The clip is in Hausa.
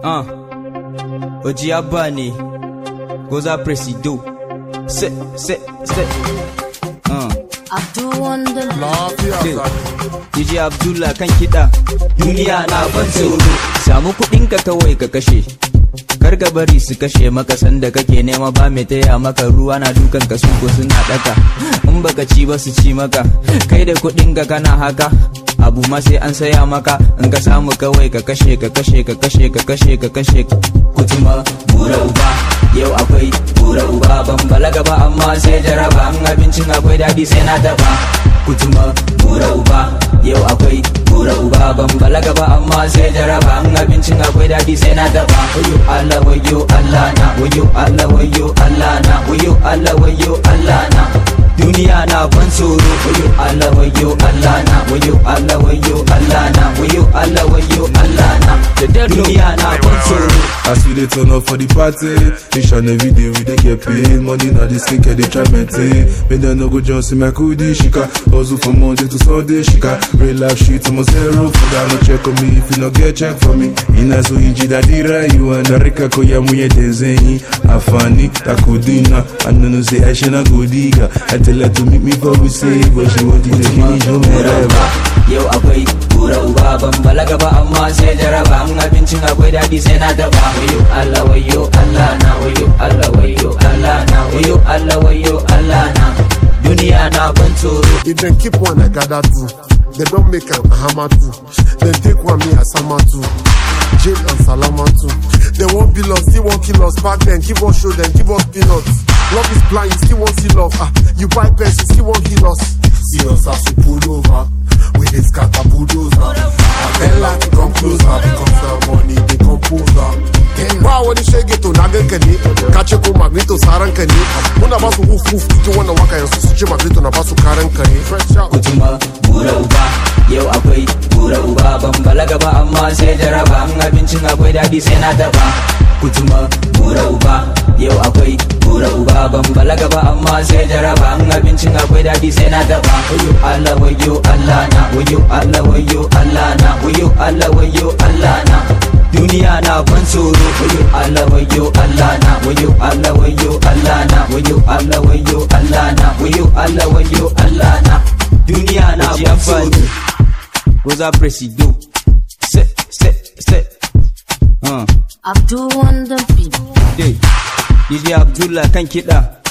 Uh. Oji Abba ne, Goza Presido. Se, se, se. Uh. Abdul Wonder. Lafiya Ke. sa. DJ Abdullah kan kiɗa. Duniya na ban tsoro. Samu kuɗinka kawai ka kashe. Kar ka bari su kashe maka sanda kake nema ba mai taya maka ruwa na dukan ka su ko suna daka in baka ci ba su ci maka kai da kuɗin ka kana haka abu ma sai an saya maka in ka samu kawai ka kashe ka kashe ka kashe ka kashe ka kashe kutuma bura uba yau akwai bura uba ban balaga ba amma sai jaraba in abincin akwai daɗi sai na daba kutuma bura uba yau akwai bura uba ban balaga ba amma sai jaraba in abincin akwai daɗi sai na daba wayo Allah wayo Allah na wayo Allah wayo Allah na wayo Allah wayo Allah na duniya na ban tsoro wayo Allah wayo Allah na wayo Allah wayo Allah na wayo Allah wayo Allah na duniya na ban tsoro As we dey turn up for the party, each and every day we dey get paid. Money na the skin, they try maintain. Make them no go just see my kudi shika. Hustle from Monday to Sunday shika. Real life shit, I'm a zero. Food no check on me if you no get check for me. Ina so inji da dira you and Rika koya muye desenyi. Afani takudina. I know no say I should not go diga. I tell her to meet me for we say, but she want to finish no bura matter. uba yau akwai bura uba ban balaga ba amma sai jaraba in abincin akwai daɗi sai na daba wayo Allah wayo Allah na wayo Allah wayo Allah na wayo Allah wayo Allah na duniya na ban tsoro If dem keep one, I gather two. They don't make am hammer two. Then take one, me as sama two. Jail and salama two. They won't bill us, still won't kill us. Back then, give us show them, give us peanuts. Love is blind, you still won't see love. Ah, you buy pens, you still won't heal us. See us as we pull over. We dey scatter bulldozer. I tell her to come closer because the money they compose her. Ba wani shege to na ganka ne, ka ce ko magneto saran ka ne. Muna ba su wuf wuf cikin wannan waka yanzu su ce magneto na ba su karan ka ne. Fresh out. kutuma bura uba yau akwai bura uba ban balaga ba amma sai jaraba in abincin akwai daɗi sai na daba kutuma bura uba yau akwai bura uba ban balaga ba amma sai jaraba in abincin akwai daɗi sai na daba wayo Allah wayo Allah na wayo Allah wayo Allah na wayo Allah wayo Allah na duniya na ban tsoro wayo Allah wayo Allah na wayo Allah wayo Allah na wayo Allah wayo Allah na wayo Allah wayo Allah na duniya na ban tsoro Goza Presido se se se uh. Abdul Wonder. Dai, DJ Abdullah kan kiɗa